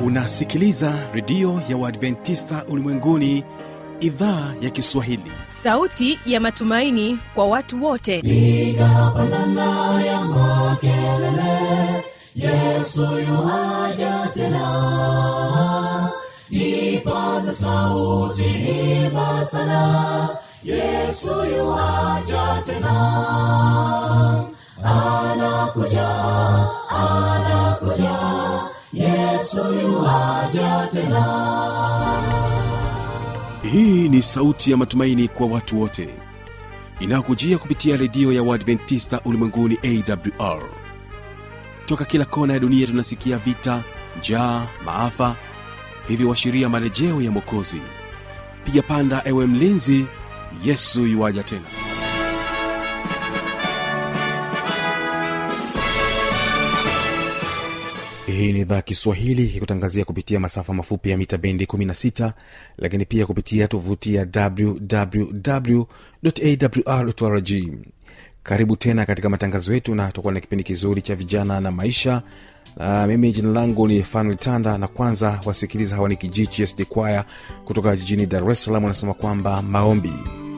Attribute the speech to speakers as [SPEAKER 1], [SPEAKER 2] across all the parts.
[SPEAKER 1] unasikiliza redio ya uadventista ulimwenguni idhaa ya kiswahili
[SPEAKER 2] sauti ya matumaini kwa watu wote
[SPEAKER 3] piga pandana ya makelele yesu yuaja tena ipaza sauti imba sana yesu yuaja tena anakuja anakuja yesu yuaja tena
[SPEAKER 1] hii ni sauti ya matumaini kwa watu wote inayokujia kupitia redio ya uadventista ulimwenguni awr toka kila kona ya dunia tunasikia vita njaa maafa hivyo washiria marejeo ya mwokozi piga panda ewe mlinzi yesu yuwaja tena hii ni idhaa kiswahili ikutangazia kupitia masafa mafupi ya mita bendi 16 lakini pia kupitia tovuti ya wwwawrrg karibu tena katika matangazo yetu na tutakuwa na kipindi kizuri cha vijana na maisha na mimi jina langu ni fanuel tanda na kwanza wasikiliza hawa ni kijiji sd kwaya kutoka jijini dar es salaam wanasema kwamba maombi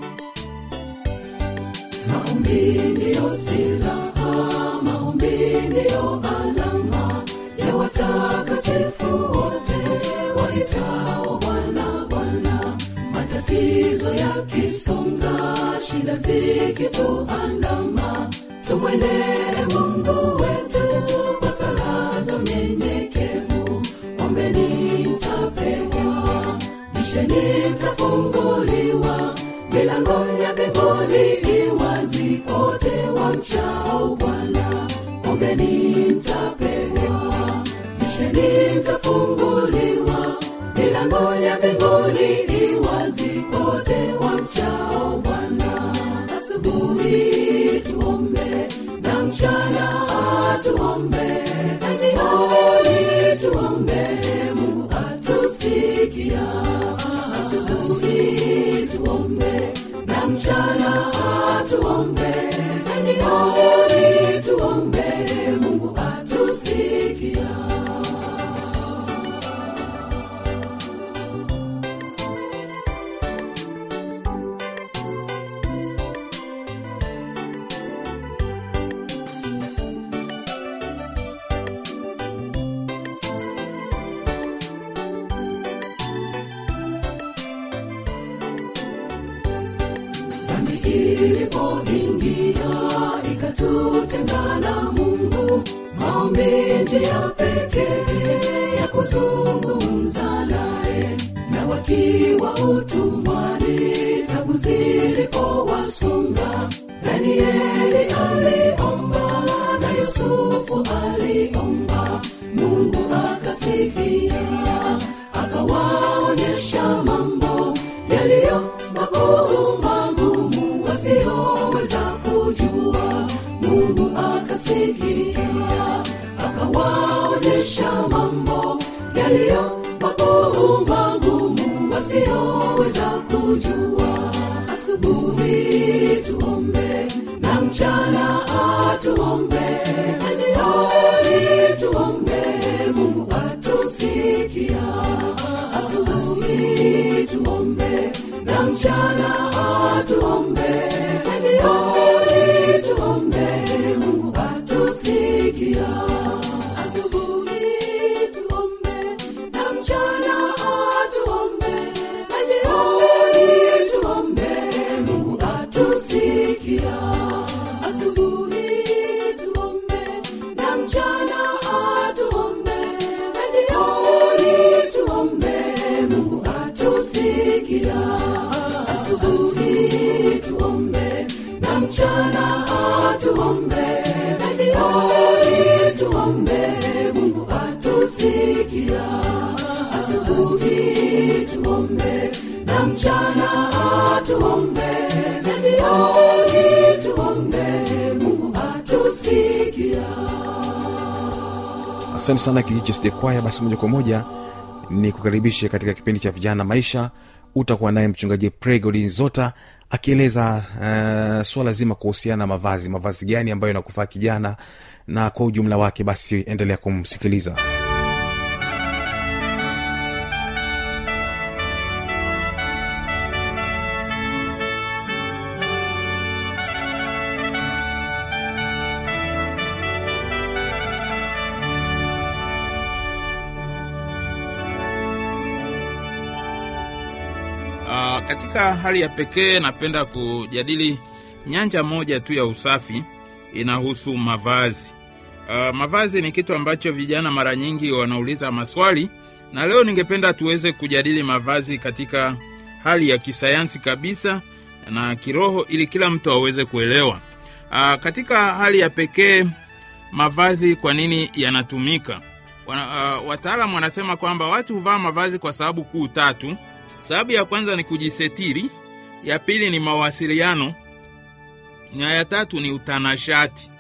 [SPEAKER 3] maombi ndiyo silaha maombi ndiyo alama ya watakatifu wote waitao bwana bwana matatizo yakisonga shida zikituandama tumwendee mungu wetu kwa sala za unyenyekevu ombeni mtapewa bisheni mtafunguliwa milango ya mbinguni iwazi kote wa mchao bwana ombeni mtapewa bisheni mtafunguliwa milango ya mbinguni iwazi kote wa mchao bwana asubuhi tuombe na mchana tuombe jioni tuombe mungu atusikia asubuhi tuombe na mchana tuombe jioni tuombe mungu atusikia dhambi ilipoingia ikatutengana mungu maombi njia pekee ya kuzungumza naye na wakiwa utumwani tabu zilipowasonga danieli aliomba na yusufu aliomba mungu akasikia akawaonyesha mambo yaliyo makuu magumu wasioweza kujua mungu akasikia akawaonyesha mambo yaliyo makuu magumu wasioweza kujua asubuhi tuombe na mchana atuombe jioni tuombe mungu atusikia asubuhi tuombe na mchana tuombe jioni tuombe mungu atusikia asubuhi tuombe na mchana tuombe jioni tuombe mungu atusikia asubuhi tuombe na mchana tuombe jioni tuombe mungu atusikia asubuhi tuombe na mchana tuombe jioni tuombe mungu atusikia asubuhi tuombe na mchana tuombe jioni tuombe mungu atusikia
[SPEAKER 1] asante sana kijiji sd kwaya basi moja kwa moja ni kukaribishe katika kipindi cha vijana maisha utakuwa naye mchungaji pregodinzota akieleza uh, suala zima kuhusiana na mavazi mavazi gani ambayo inakufaa kijana na kwa ujumla wake basi endelea kumsikiliza
[SPEAKER 4] katika hali ya pekee napenda kujadili nyanja moja tu ya usafi inahusu mavazi uh, mavazi ni kitu ambacho vijana mara nyingi wanauliza maswali na leo ningependa tuweze kujadili mavazi katika hali ya kisayansi kabisa na kiroho ili kila mtu aweze kuelewa uh, katika hali ya pekee mavazi kwa nini yanatumika Wana- uh, wataalamu wanasema kwamba watu huvaa mavazi kwa sababu kuu tatu sababu ya kwanza ni kujisetiri ya pili ni mawasiliano na ya tatu ni utanashati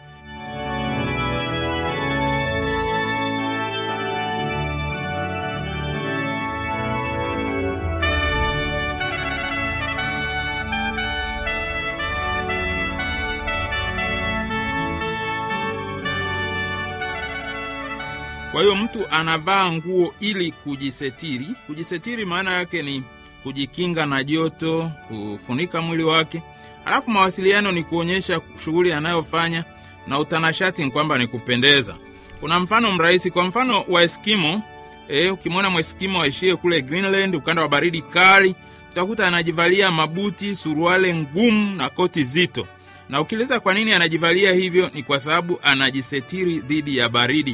[SPEAKER 4] kwa hiyo mtu anavaa nguo ili kujisetiri kujisetiri maana yake ni kujikinga na joto kufunika mwili wake halafu mawasiliano ni kuonyesha shughuli anayofanya na utanashati ni kwamba ni kupendeza kuna mfano mrahisi kwa mfano wa eskimo e, ukimwona mweskimo aishie kule greenland ukanda wa baridi kali utakuta anajivalia mabuti suruale ngumu na koti zito na ukiuliza kwa nini anajivalia hivyo ni kwa sababu anajisetiri dhidi ya baridi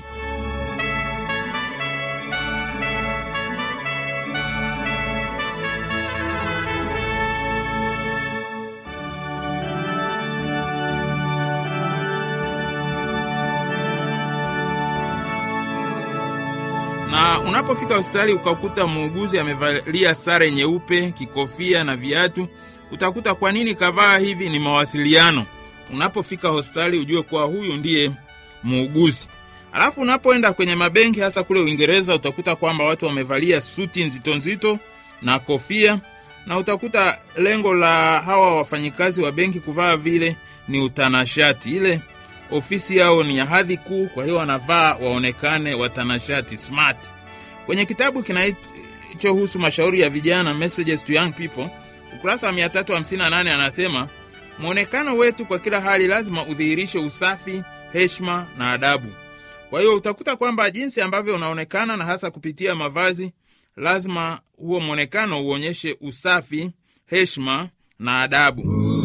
[SPEAKER 4] na unapofika hospitali ukakuta muuguzi amevalia sare nyeupe kikofia na viatu utakuta kwa nini kavaa hivi ni mawasiliano unapofika hospitali ujue kuwa huyu ndiye muuguzi alafu unapoenda kwenye mabenki hasa kule uingereza utakuta kwamba watu wamevalia suti nzito nzito na kofia na utakuta lengo la hawa wafanyikazi wa benki kuvaa vile ni utanashati ile ofisi yao ni ya hadhi kuu kwa hiyo wanavaa waonekane watanashati smart kwenye kitabu kinachohusu mashauri ya vijana messages to young people ukurasa wa 358 anasema mwonekano wetu kwa kila hali lazima udhihirishe usafi heshima na adabu kwa hiyo utakuta kwamba jinsi ambavyo unaonekana na hasa kupitia mavazi lazima huo mwonekano uonyeshe usafi heshima na adabu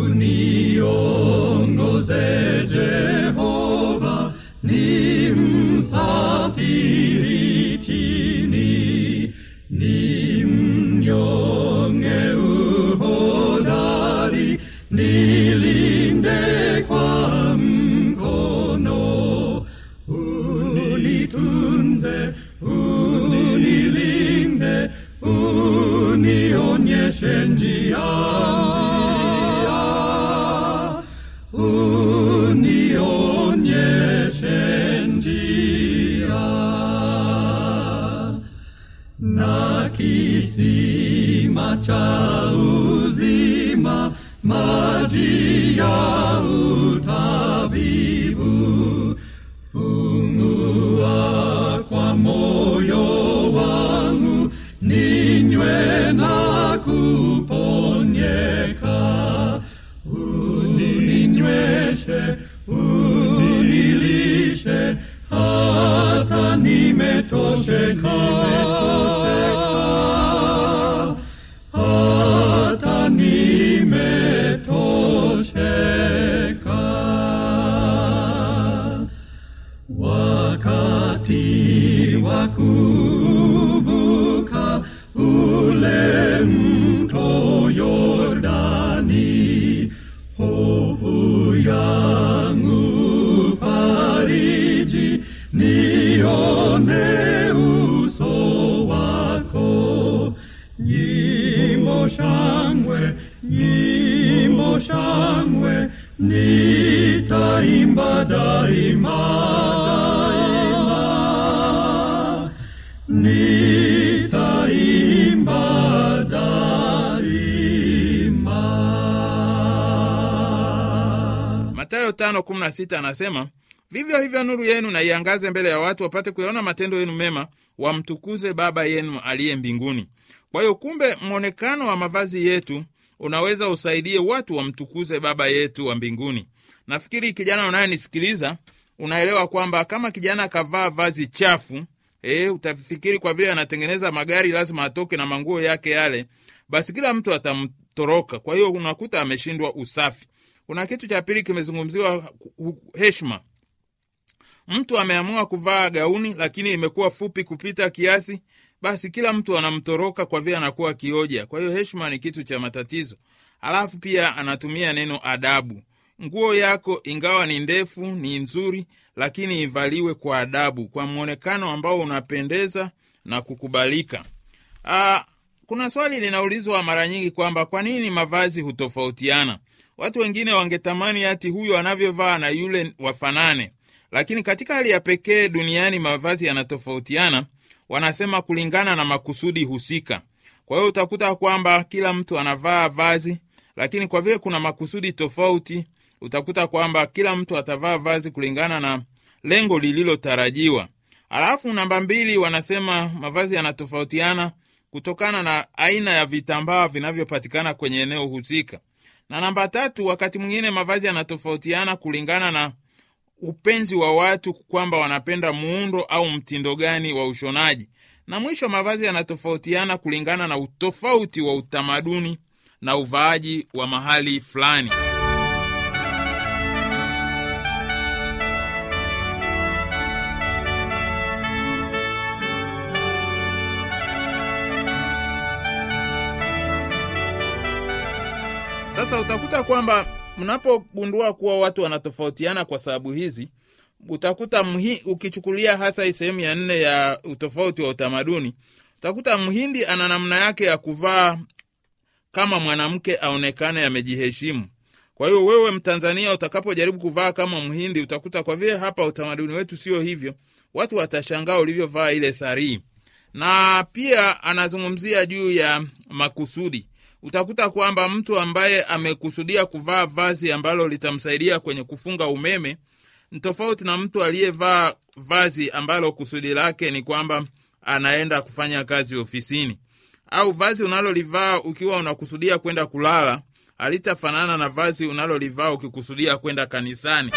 [SPEAKER 5] Uniongoze Jehova, ni msafiri chini, ni mnyonge uhodari, nilinde kwa mkono, unitunze, unilinde, unionyeshe njia unionyeshe njia na kisima cha uzima maji ya utabibu fungua kwa moyo wangu ninywe na kuponyeka uninyweshe unilishe hata nimetosheka hata nimetosheka wakati wa kuvuka ule mto Yordani, hofu yangu fariji, nione uso wako. Nyimbo shangwe, nyimbo shangwe, nitaimba daima, daima nitaimba daima.
[SPEAKER 4] matayo 5:16 anasema vivyo hivyo nuru yenu na iangaze mbele ya watu wapate kuyaona matendo yenu mema wamtukuze baba yenu aliye mbinguni kwa hiyo kumbe mwonekano wa mavazi yetu unaweza usaidie watu wamtukuze baba yetu wa mbinguni nafikiri kijana unayenisikiliza unaelewa kwamba kama kijana akavaa vazi chafu e, utafikiri kwa vile anatengeneza magari lazima atoke na manguo yake yale basi kila mtu atamtoroka. Kwa hiyo unakuta ameshindwa usafi. Kuna kitu cha pili kimezungumziwa, hu- heshima. Mtu ameamua kuvaa gauni lakini imekuwa fupi kupita kiasi, basi kila mtu anamtoroka kwa vile anakuwa kioja. Kwa hiyo heshima ni kitu cha matatizo. Alafu pia anatumia neno adabu. Nguo yako ingawa ni ndefu, ni nzuri, lakini ivaliwe kwa adabu, kwa mwonekano ambao unapendeza na kukubalika. Aa, kuna swali linaulizwa mara nyingi kwamba kwa nini mavazi hutofautiana. Watu wengine wangetamani hati huyo anavyovaa na yule wafanane, lakini katika hali ya pekee duniani mavazi yanatofautiana, wanasema kulingana na makusudi husika. Kwa hiyo utakuta kwamba kila mtu anavaa vazi, lakini kwa vile kuna makusudi tofauti, utakuta kwamba kila mtu atavaa vazi kulingana na lengo lililotarajiwa. Alafu namba mbili, wanasema mavazi yanatofautiana kutokana na aina ya vitambaa vinavyopatikana kwenye eneo husika. Na namba tatu, wakati mwingine mavazi yanatofautiana kulingana na upenzi wa watu, kwamba wanapenda muundo au mtindo gani wa ushonaji. Na mwisho, mavazi yanatofautiana kulingana na utofauti wa utamaduni na uvaaji wa mahali fulani. Sasa utakuta kwamba mnapogundua kuwa watu wanatofautiana kwa sababu hizi, utakuta mhi, ukichukulia hasa hii sehemu ya nne ya utofauti wa utamaduni, utakuta mhindi ana namna yake ya kuvaa kama mwanamke aonekane amejiheshimu. Kwa hiyo wewe Mtanzania utakapojaribu kuvaa kama Mhindi, utakuta kwa vile hapa utamaduni wetu sio hivyo, watu watashangaa ulivyovaa ile sarii. Na pia anazungumzia juu ya makusudi. Utakuta kwamba mtu ambaye amekusudia kuvaa vazi ambalo litamsaidia kwenye kufunga umeme ni tofauti na mtu aliyevaa vazi ambalo kusudi lake ni kwamba anaenda kufanya kazi ofisini au vazi unalolivaa ukiwa unakusudia kwenda kulala halitafanana na vazi unalolivaa ukikusudia kwenda kanisani.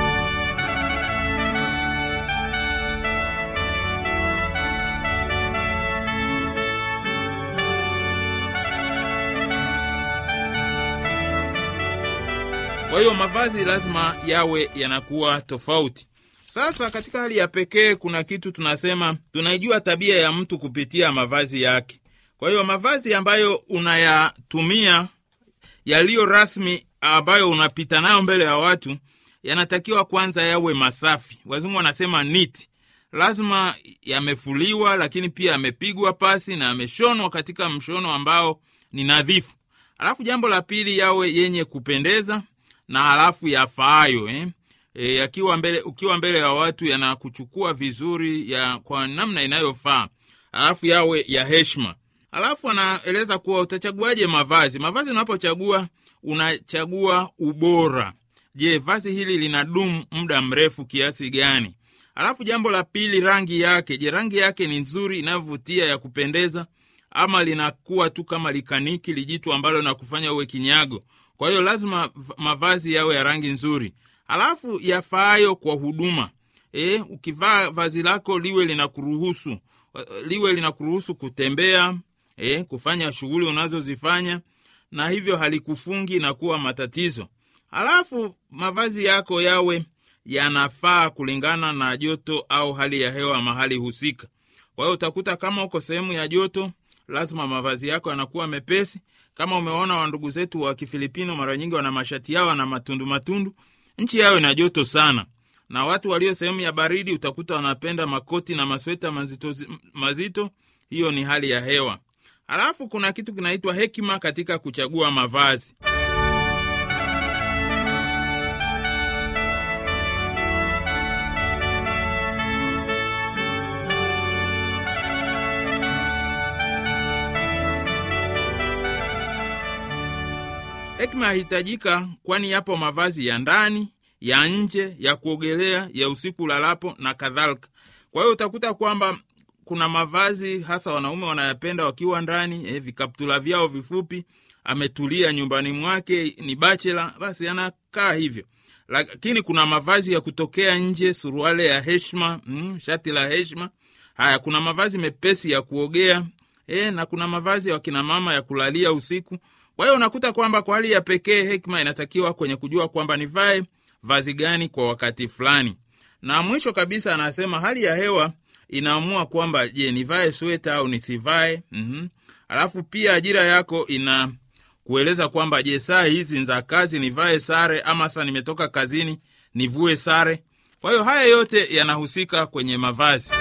[SPEAKER 4] Kwa hiyo mavazi lazima yawe yanakuwa tofauti. Sasa katika hali ya pekee, kuna kitu tunasema, tunaijua tabia ya mtu kupitia mavazi yake. Kwa hiyo mavazi ambayo unayatumia yaliyo rasmi, ambayo unapita nayo mbele ya watu, yanatakiwa kwanza yawe masafi. Wazungu wanasema neat. Lazima yamefuliwa, lakini pia yamepigwa pasi na yameshonwa katika mshono ambao ni nadhifu. Alafu jambo la pili, yawe yenye kupendeza na halafu yafaayo eh? E, yakiwa mbele, ukiwa mbele ya watu yanakuchukua vizuri ya kwa namna inayofaa, alafu yawe ya heshima. Alafu anaeleza kuwa utachaguaje mavazi. Mavazi unapochagua unachagua ubora. Je, vazi hili linadumu muda mrefu kiasi gani? Alafu jambo la pili, rangi yake. Je, rangi yake ni nzuri inayovutia ya kupendeza, ama linakuwa tu kama likaniki lijitu ambalo nakufanya uwe kinyago? Kwa hiyo lazima mavazi yawe ya rangi nzuri alafu yafaayo kwa huduma. E, ukivaa vazi lako liwe linakuruhusu liwe linakuruhusu kutembea, e, kufanya shughuli unazozifanya na hivyo halikufungi na kuwa matatizo. Alafu mavazi yako yawe yanafaa kulingana na joto au hali ya hewa mahali husika. Kwa hiyo utakuta kama uko sehemu ya joto, lazima mavazi yako yanakuwa mepesi. Kama umeona wa ndugu zetu wa Kifilipino, mara nyingi wana mashati yao na matundu matundu nchi yao ina joto sana, na watu walio sehemu ya baridi utakuta wanapenda makoti na masweta mazito, mazito. Hiyo ni hali ya hewa. Halafu kuna kitu kinaitwa hekima katika kuchagua mavazi. Hekima yahitajika, kwani yapo mavazi ya ndani, ya nje, ya kuogelea, ya usiku lalapo na kadhalika. Kwa hiyo utakuta kwamba kuna mavazi hasa wanaume wanayapenda wakiwa ndani, eh, vikaptula vyao vifupi, ametulia nyumbani mwake, ni bachela, basi anakaa hivyo. Lakini kuna mavazi ya kutokea nje, suruale ya heshima, mm, shati la heshima. Haya, kuna mavazi mepesi ya kuogea e, na kuna mavazi ya wakina mama ya kulalia usiku. Kwa hiyo unakuta kwamba kwa hali ya pekee hekima inatakiwa kwenye kujua kwamba nivae vazi gani kwa wakati fulani. Na mwisho kabisa anasema hali ya hewa inaamua kwamba je, nivae sweta au nisivae. mm-hmm. Alafu pia ajira yako ina kueleza kwamba je, saa hizi za kazi nivae sare ama saa nimetoka kazini nivue sare. Kwa hiyo haya yote yanahusika kwenye mavazi.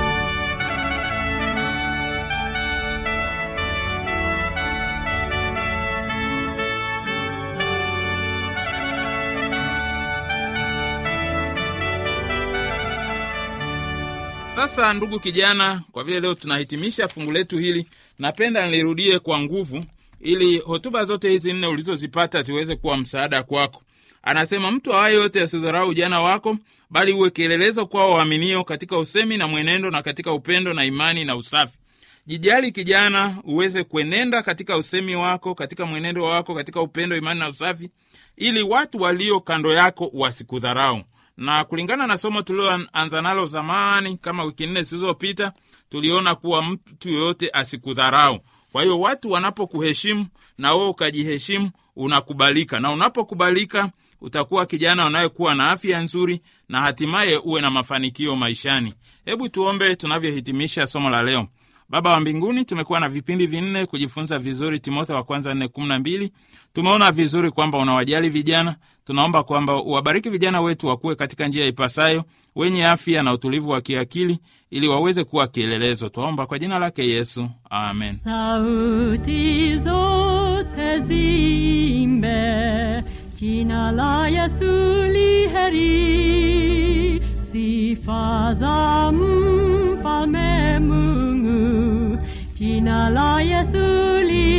[SPEAKER 4] Sasa ndugu kijana, kwa vile leo tunahitimisha fungu letu hili, napenda nilirudie kwa nguvu, ili hotuba zote hizi nne ulizozipata ziweze kuwa msaada kwako. Anasema mtu awaye yote asidharau ujana wako, bali uwe kielelezo kwao waaminio katika usemi na mwenendo na katika upendo na imani na usafi. Jijali kijana, uweze kuenenda katika usemi wako, katika mwenendo wako, katika upendo, imani na usafi, ili watu walio kando yako wasikudharau na kulingana na somo tulioanza nalo zamani kama wiki nne zilizopita, tuliona kuwa mtu yoyote asikudharau. Kwa hiyo watu wanapokuheshimu na wewe ukajiheshimu, unakubalika, na unapokubalika utakuwa kijana unayekuwa na afya nzuri na hatimaye uwe na mafanikio maishani. Hebu tuombe tunavyohitimisha somo la leo. Baba wa mbinguni, tumekuwa na vipindi vinne kujifunza vizuri Timotheo wa kwanza nne kumi na mbili. Tumeona vizuri kwamba unawajali vijana. Tunaomba kwamba uwabariki vijana wetu wakuwe katika njia ipasayo, wenye afya na utulivu wa kiakili, ili waweze kuwa kielelezo. Twaomba kwa jina lake Yesu, amen.
[SPEAKER 5] Sauti zote ziimbe, jina la Yesu li heri, sifa za mfalme Mungu, jina la Yesu li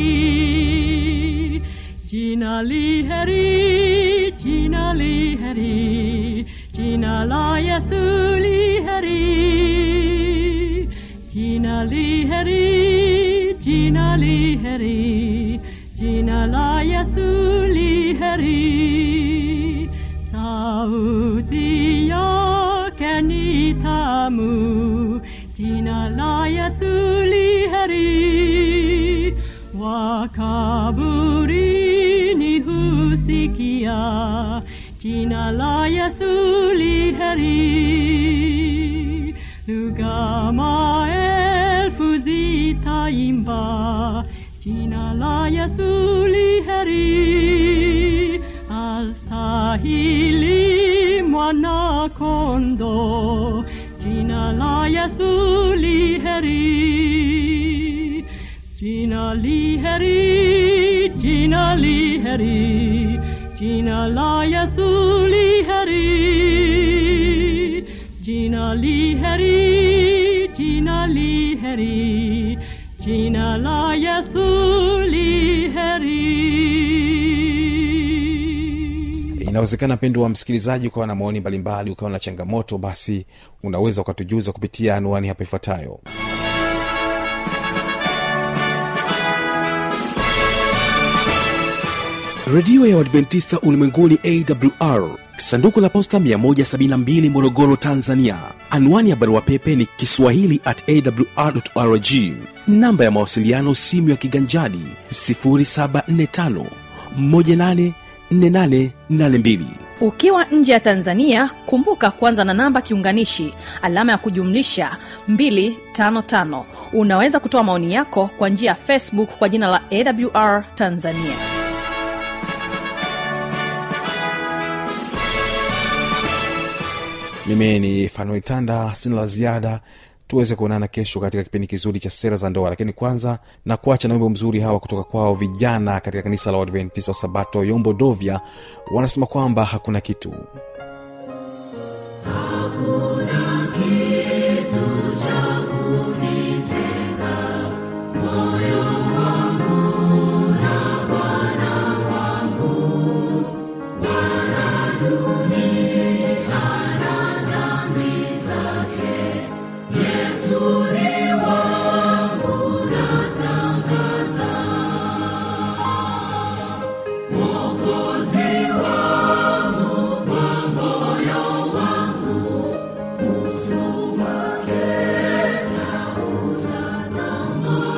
[SPEAKER 5] heri, jina li heri, jina li heri, jina la Yesu li heri. Jina li heri, jina li heri, jina la Yesu li heri. Sauti yake ni tamu, jina la Yesu li heri. Wakaburini husikia, jina la Yesu li heri. Lugha maelfu zitaimba, jina la Yesu li heri. Astahili mwana kondo, jina la Yesu li heri. Jina li heri, jina li heri, jina la Yesu li heri. Jina li heri, jina li heri, jina la Yesu li heri.
[SPEAKER 6] inawezekana mpendo wa msikilizaji ukawa na maoni mbalimbali ukawa na changamoto basi unaweza ukatujuza kupitia anuani hapa ifuatayo
[SPEAKER 1] redio ya uadventista ulimwenguni awr sanduku la posta 172 morogoro tanzania anwani ya barua pepe ni kiswahili at awrrg namba ya mawasiliano simu ya kiganjadi 745 184882
[SPEAKER 2] ukiwa nje ya tanzania kumbuka kwanza na namba kiunganishi alama ya kujumlisha 255 unaweza kutoa maoni yako kwa njia ya facebook kwa jina la awr tanzania
[SPEAKER 6] mimi ni fanuel tanda sina la ziada tuweze kuonana kesho katika kipindi kizuri cha sera za ndoa lakini kwanza na kuacha na wimbo mzuri hawa kutoka kwao vijana katika kanisa la uadventista wa sabato yombo dovya wanasema kwamba hakuna kitu
[SPEAKER 3] Tazama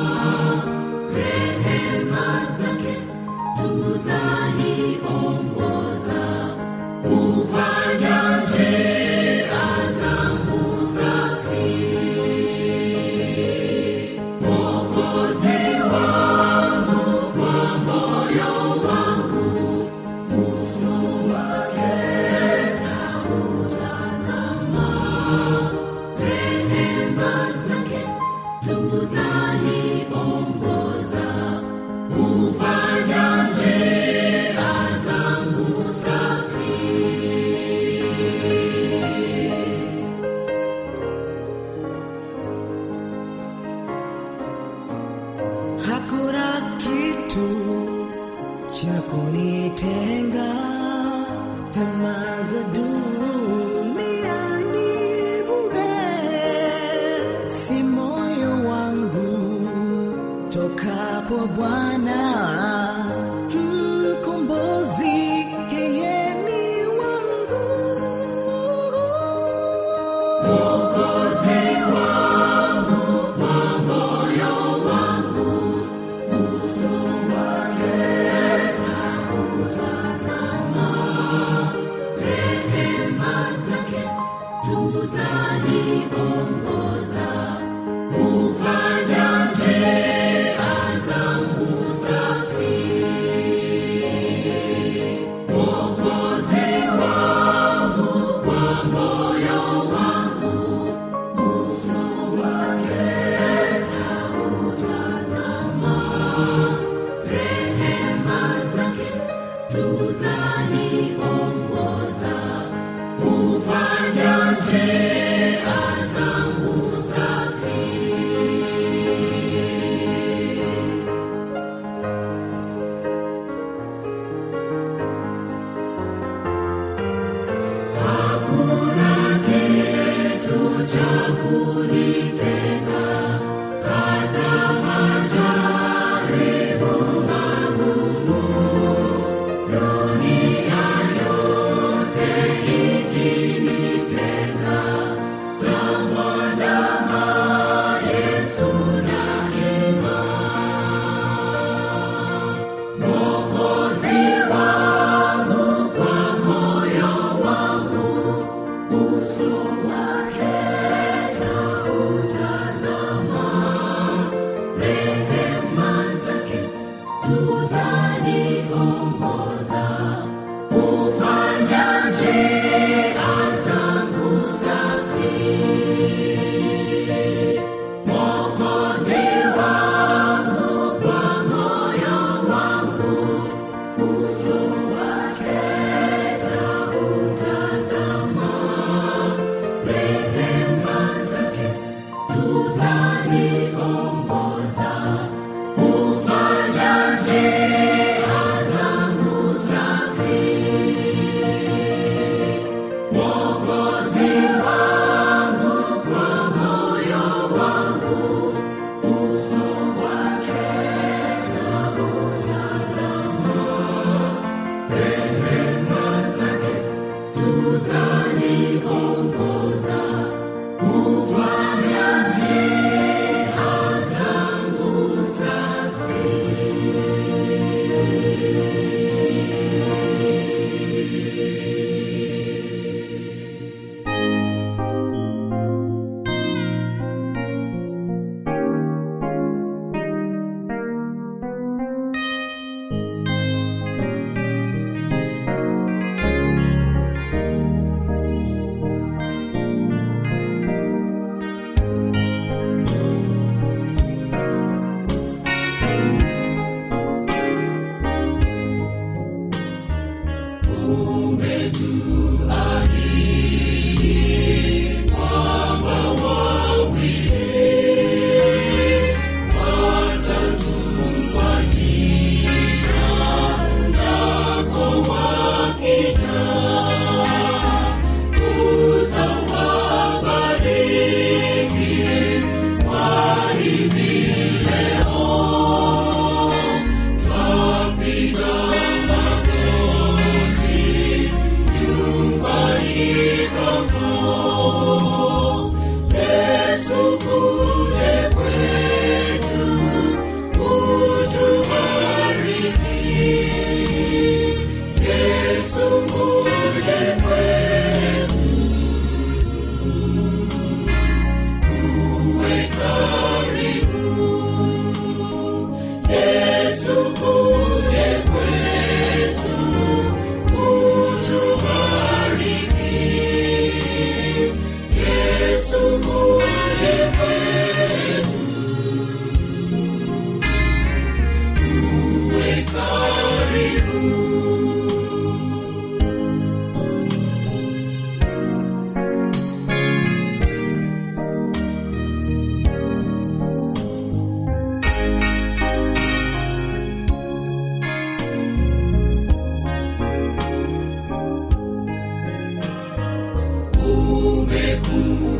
[SPEAKER 7] tamaa za duniani bure, si moyo wangu toka kwa Bwana mkombozi, yeye ni wangu.
[SPEAKER 3] umekuwa